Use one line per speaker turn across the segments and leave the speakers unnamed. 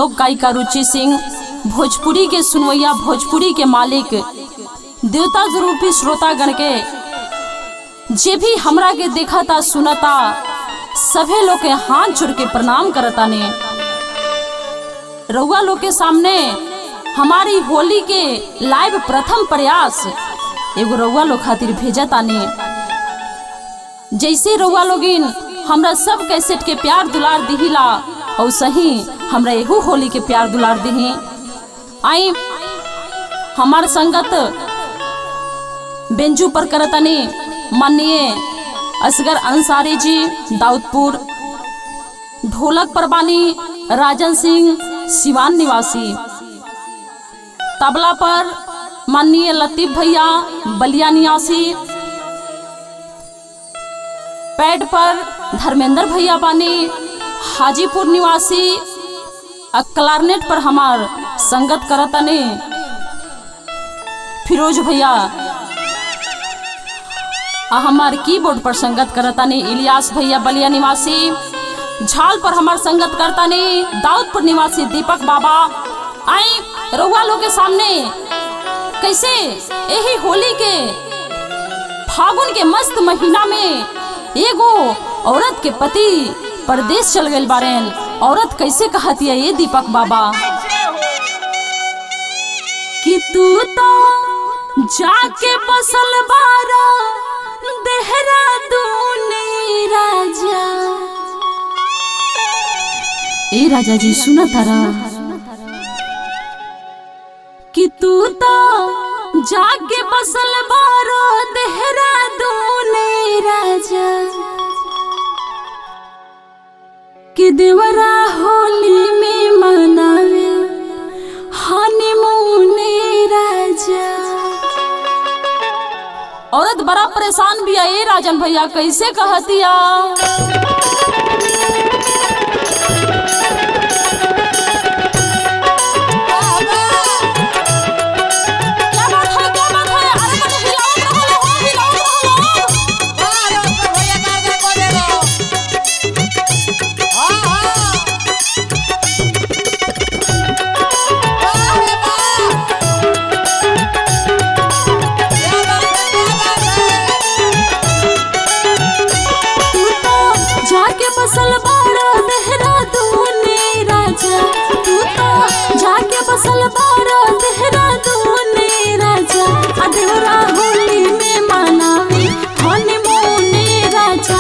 लोक गायिका रुचि सिंह भोजपुरी के सुनवैया भोजपुरी के मालिक देवता रूपी श्रोतागण के जे भी हमरा के देखता सुनता सभे लोग के हाथ जोड़ के प्रणाम करता ने रउआ लोग के सामने हमारी होली के लाइव प्रथम प्रयास एगो रउआ लोग खातिर भेजा ताने जैसे रउआ लोगिन हमरा सब कैसेट के प्यार दुलार दिहिला और सही हमरा एहू होली के प्यार दुलार दिही आई हमार संगत बेंजू पर करतनी माननीय असगर अंसारी जी दाऊदपुर ढोलक पर बानी राजन सिंह सिवान निवासी तबला पर माननीय लतीफ भैया बलिया निवासी पैड पर धर्मेंद्र भैया बानी हाजीपुर निवासी आ क्लारनेट पर हमार संगत करतने फिरोज भैया आ हमार कीबोर्ड पर संगत करतने इलियास भैया बलिया निवासी झाल पर हमार संगत करतने दाऊदपुर निवासी दीपक बाबा आई रउआ लोग के सामने कैसे यही होली के फागुन के मस्त महीना में एगो औरत के पति परदेश चल गए बारेन औरत कैसे कहती है ये दीपक बाबा कि तू तो जाके बसल बारा देहरादून राजा ए राजा जी सुना तारा कि तू तो जाके बसल बारो देहरादून राजा कि देवरा होली में मनावे हनीमून राजा औरत बड़ा परेशान भी है ए राजन भैया कैसे कहतिया क्या बात है क्या बात है अरे मने हिलावत रहलो हो हिलावत रहलो तू तो जाके बसल बाड़ा देहरादून राजा तू तो जाके बसल बाड़ा देहरादून राजा आ देवरा होली में मनावे हनीमून राजा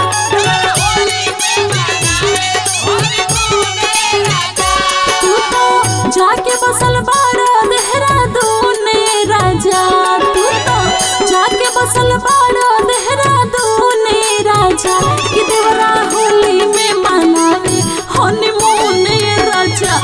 तू तो जाके बसल बाड़ा देहरादून राजा तू तो जाके बसल बाड़ा देहरादून राजा कि देवरा होली में मनावे हनीमून राजा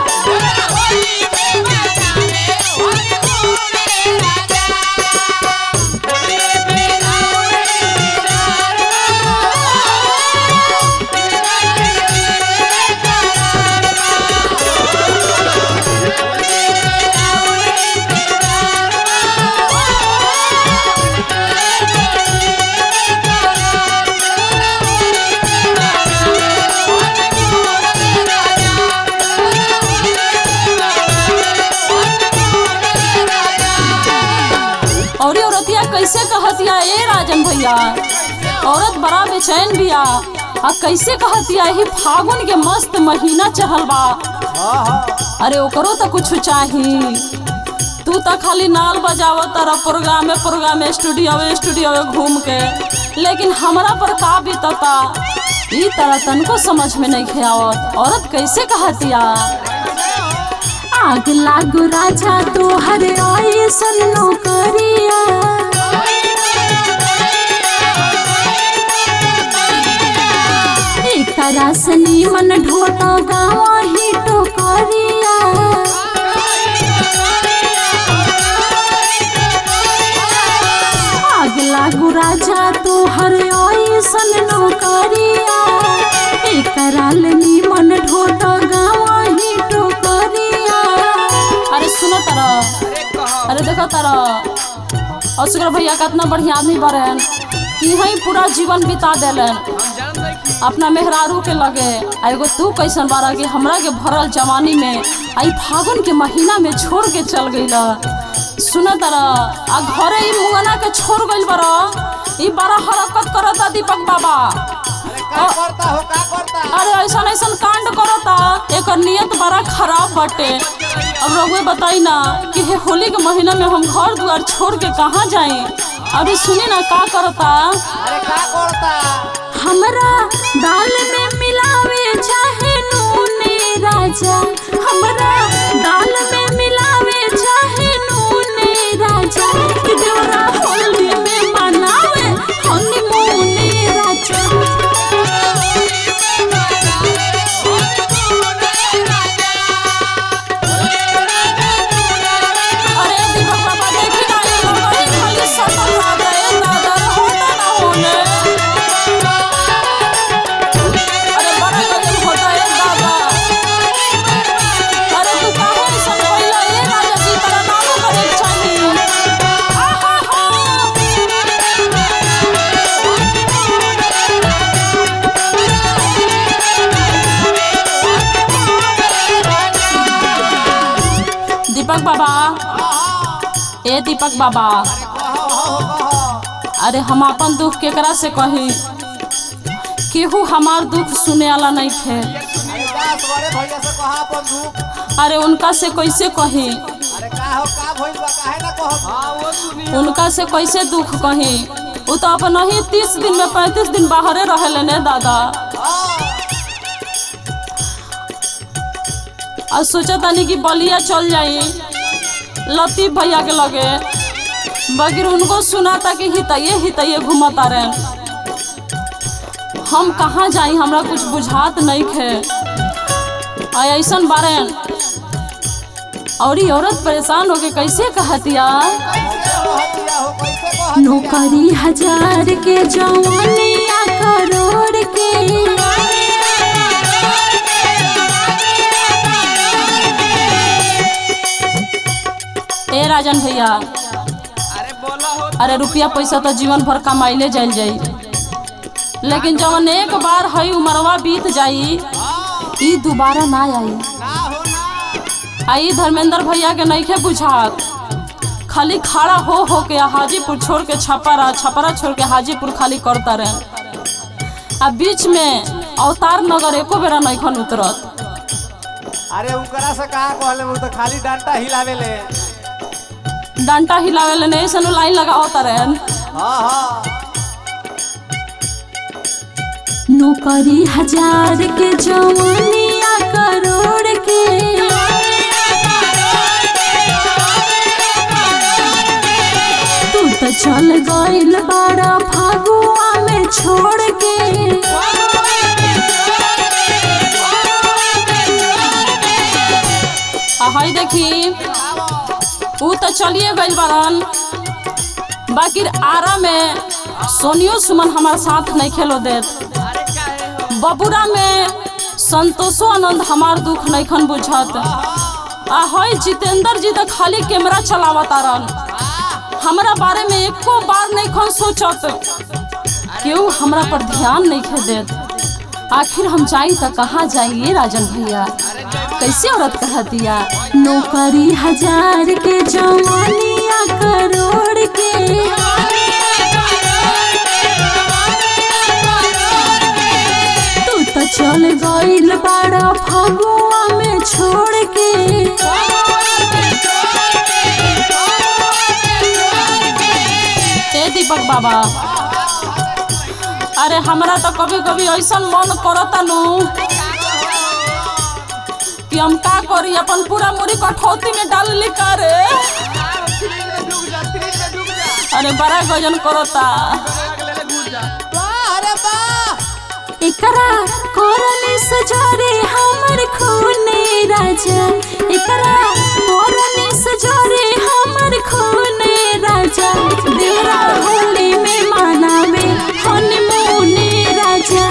और ये औरतिया कैसे कहतिया ए राजन भैया औरत बड़ा बेचैन बिया आ कैसे कहतिया ही फागुन के मस्त महीना चढ़ल बा अरे ओकरो तो कुछ चाही तू तो खाली नाल बजाव तारा प्रोग्राम में प्रोग्राम में स्टूडियो में स्टूडियो में घूम के लेकिन हमरा पर का बीतता ई तरह तनको समझ में नहीं आवत औरत कैसे कहतिया आग लागो राजा तोहर ऐसन नौकरिया एकरा से नीमन ढोटा गावा ही टोकरिया आग लागो राजा तोहर ऐसन नौकरिया एकरा ले नीमन ढोटा गावा ही टोकरिया अरे सुनो तारा अरे देखो तारा असगर भैया कितना बढ़िया आदमी बरन कि यहीं पूरा जीवन बिता देलन अपना मेहरारू के लगे आ एगो तू कैसन बारा कि हमरा के भरल जवानी में आई फागुन के महीना में छोड़ के चल गईला सुन तारा आ घरे ई मुंगना के छोड़ गइल बारा ई बड़ा हरकत करता दीपक बाबा
का करता हो का करता
अरे ऐसा ऐसा कांड करता एकर नियत बड़ा खराब बाटे अब रघुए बताई ना कि हे होली के महीना में हम घर दुआर छोड़ के कहाँ जाए अभी सुनी ना का करता
अरे का करता
हमरा दाल में मिलावे चाहे नूने राजा हमरा दाल में मिलावे चाहे नूने राजा कि देवरा होली में मनावे हनीमूने राजा अरे दीपक बाबा देखी ना ये लोग खाली सटल रहता है दादा होता ना होने अरे बड़ा गजब होता है दादा अरे तू काहे ऐसा बोला ये राजा जी तेरा नाम करे चाहिए आहा हा दीपक बाबा ए दीपक बाबा
कहो हो कहो
अरे हम अपन दुख केकरा से कही केहू हमार दुख सुने वाला नहीं थे
अरे जा सवरे भैया से कहा अपन दुख
अरे उनका से कैसे कही
अरे का हो का भइल बा काहे ना कहो हां वो सुनी
उनका से कैसे दुख कही वो तो अपन ही तीस दिन में पैंतीस दिन बाहरे रहले ने दादा और सोचा तानी कि बलिया चल जाई लतीफ भैया के लगे बगैर उनको सुना था कि हितैये हितैये घूमता रहे हम कहाँ जाई हमरा कुछ बुझात नहीं खे आ ऐसन बारे और ई औरत परेशान होके कैसे कहतिया
कैसे कहतिया हो कैसे कहतिया
नौकरी हजार के जवानिया करोड़ के ए राजन भैया
अरे बोला हो
अरे रुपया पैसा तो जीवन भर कमाइले जाइल जाई लेकिन जवन एक बार हई उमरवा बीत जाई ई दोबारा ना आई
ना हो ना
आई धर्मेंद्र भैया के नईखे बुझात खाली खड़ा हो हो के हाजीपुर छोड़ के छपरा छपरा छोड़ के हाजीपुर खाली करता रहे आ बीच में अवतार नगर एको बेरा नईखन उतरत
अरे उनकरा से कहा कहले वो तो खाली डंडा हिलावे ले
डंटा हिलावे नहीं सनु लाइन लगावता रहे
हां हां
नौकरी हजार के जवानिया करोड़ के तू तो चल गइल बाड़ा फागुआ में छोड़ के आ हई देखी ऊ तो चलिए गइल बारन बाकी आरा में सोनियो सुमन हमार साथ नहीं खेलो देत
अरे काहे हो
बबुरा में संतोषो आनंद हमार दुख नैखन बुझत आ हई जितेंद्र जी तो खाली कैमरा चलावत रन हमरा बारे में एको बार नैखन सोचत केहू हमरा पर ध्यान नहीं खे देत आखिर हम जाई तो कहाँ जाइए राजन भैया कैसे औरत कहतिया नौकरी हजार के जवानिया करोड़ के तू तो चल गइल बाड़ा फगुआ में छोड़ के ए दीपक बाबा अरे हमरा तो कभी कभी ऐसा मन करता नु कि हम का करी अपन पूरा मुरी कठौती में डाल ली का रे
डूब जा फ्रिज में डूब जा
अरे बड़ा गजन करता
वाह अरे वाह
एकरा कोरली सजारे हमर खूने राजा एकरा कोरली सजारे हमर खूने राजा देवरा होली में मनावे हनीमूने राजा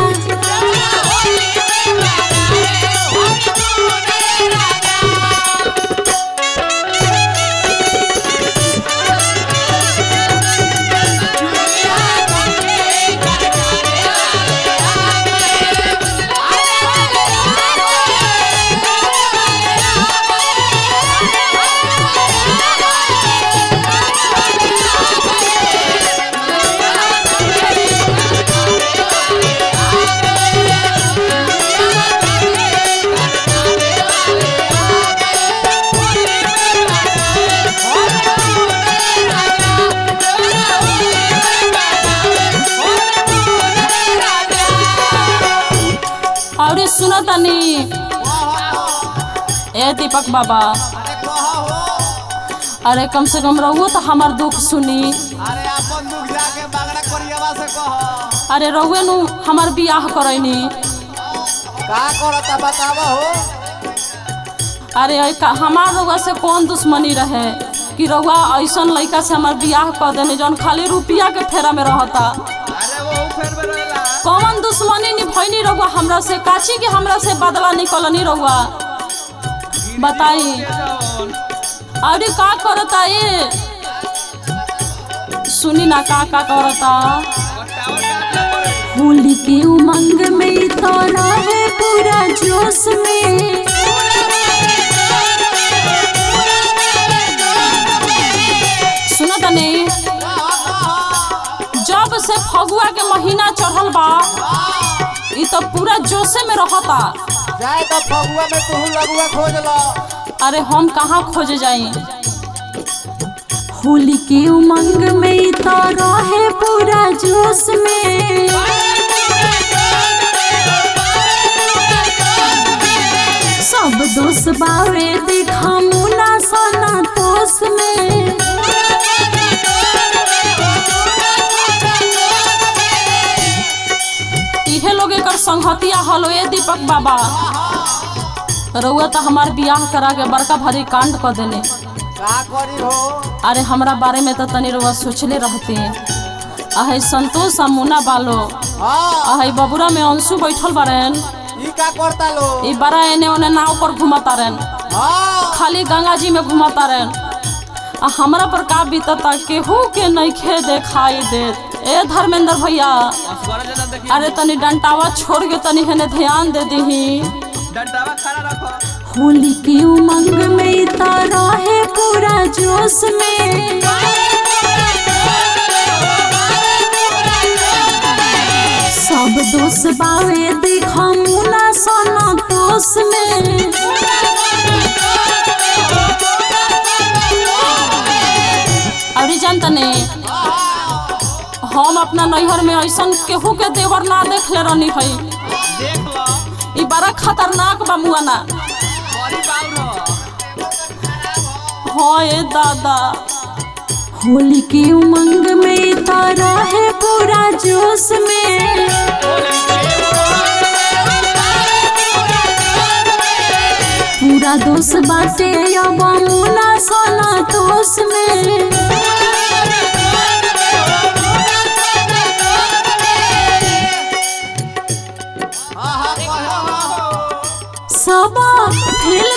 ए दीपक बाबा
अरे कह हो
अरे कम से कम रहुओ तो हमार दुख सुनी
अरे अपन दुख जाके बागड़ा करियावा से कह
अरे रहुए नु हमार बियाह करैनी
का करता बतावा हो
अरे ऐ का- हमार रउआ से कौन दुश्मनी रहे कि रउआ ऐसन लड़का से हमार बियाह कर देने जौन खाली रुपया के फेरा में रहता
अरे वो फेर में रहेला
कौन दुश्मनी निभैनी रउआ हमरा से काची के हमरा से बदला निकलनी रउआ बताई अरे का करता ये सुनी ना का का करता होली के उमंग में तो रहे पूरा जोश में सुनो तनी जब से फगुआ के महीना चढ़ल बा ई तो पूरा जोशे में रहता
जाए तो फगुआ में तू लगुआ खोज लो
अरे हम कहाँ खोजे जाई होली के उमंग में ई तो रहे पूरा जोश में सब दोस्त बावे देखा मुना सोना तोस में इहे लोग एकर संगतिया हलो ए दीपक बाबा रउआ तो हमार बियाह करा के बड़का भारी कांड कर देने
का करी हो
अरे हमरा बारे में तो तनी रउआ सोचले रहते अहे संतोष आ मुना बालो
हाँ
अहे बबुरा में अंशु बैठल बारेन
ई का करता लो
ई बड़ा एने ओने नाव पर घुमता रहन
हाँ
खाली गंगा जी में घुमता रहन आ हमरा पर का बीतता केहू के नइखे देखाई देत ए धर्मेंद्र भैया अरे तनी डंटावा छोड़ के तनी हेने ध्यान दे दीही
डंडावा खड़ा रखो
होली की उमंग में तो रहे पूरा जोश में सब दोस्त बावे देखा मुना सोना तोस में अरे जानता नहीं हम अपना नैहर में ऐसन केहू के देवर ना देख ले रहनी है
देख लो
ई बड़ा खतरनाक बा मुआना
बड़ी बाउर हो
हाँ ए दादा होली की उमंग में तो रहे पूरा जोश में पूरा दोष बाटे अब मुना सोना दोष में
हाँ हाँ कहो
सब फेल